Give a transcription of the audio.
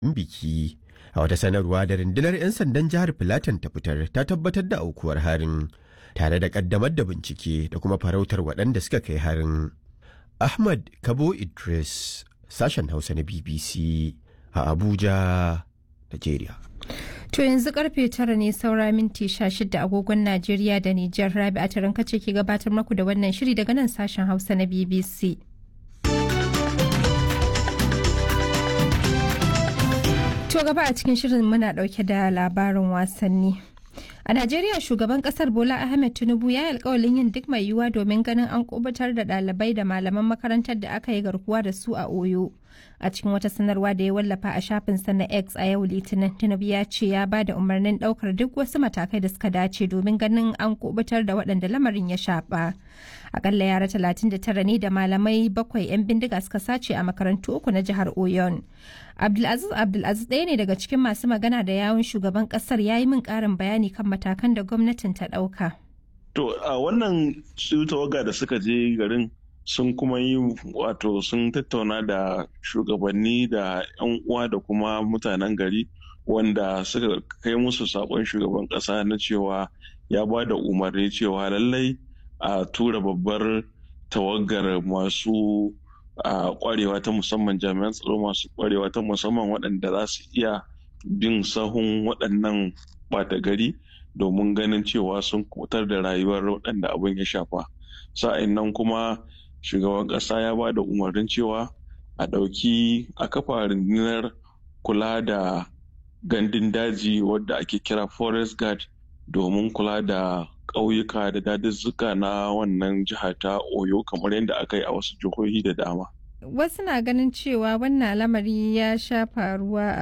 biki a wata sanarwa da rundunar 'yan sandan jihar Filatan ta fitar ta tabbatar da aukuwar harin tare da kaddamar da bincike da kuma farautar waɗanda suka kai harin. Ahmad Kabo Idris sashen Hausa na BBC a Abuja, Najeriya. To yanzu karfe tara ne saura minti sha shida agogon Najeriya da Nijar Rabi a taranka ce ke gabatar maku da wannan shiri daga nan sashen Hausa na BBC. To gaba a cikin shirin muna dauke da labarin wasanni. A Najeriya shugaban kasar Bola Ahmed Tinubu ya yi alkawalin yin duk mai yiwuwa domin ganin an kubutar da ɗalibai da malaman makarantar da aka yi garkuwa da su a Oyo. A cikin wata sanarwa da ya wallafa a shafinsa na X a yau Litinin, Tinubu ya ce ya ba da umarnin ɗaukar duk wasu matakai da suka dace domin ganin an kubutar da waɗanda lamarin ya shafa. Akalla yara 39 ne da malamai bakwai 'yan bindiga suka sace a makarantu uku na jihar Oyon. Abdulaziz Abdulaziz ɗaya ne daga cikin masu magana da yawun shugaban ƙasar ya yi min ƙarin bayani kan matakan da gwamnatin ta ɗauka. To a wannan su tawaga da suka je garin sun kuma yi wato sun tattauna da shugabanni da 'yan uwa da kuma mutanen gari wanda suka kai musu saƙon shugaban ƙasa na cewa ya ba da umarni cewa lallai a tura babbar tawagar masu a kwarewa ta musamman jami'an tsaro masu kwarewa ta musamman waɗanda za su iya bin sahun waɗannan ɓata gari domin ganin cewa sun kutar da rayuwar waɗanda abin ya shafa sa'in nan kuma shugaban ƙasa ya ba da umarnin cewa a ɗauki a kafa rundunar kula da gandun daji wadda ake kira forest guard domin kula da ƙauyuka da daduzzuka na wannan jiha ta oyo kamar yadda aka yi a wasu jihohi da dama Wasu na ganin cewa wannan lamari ya sha faruwa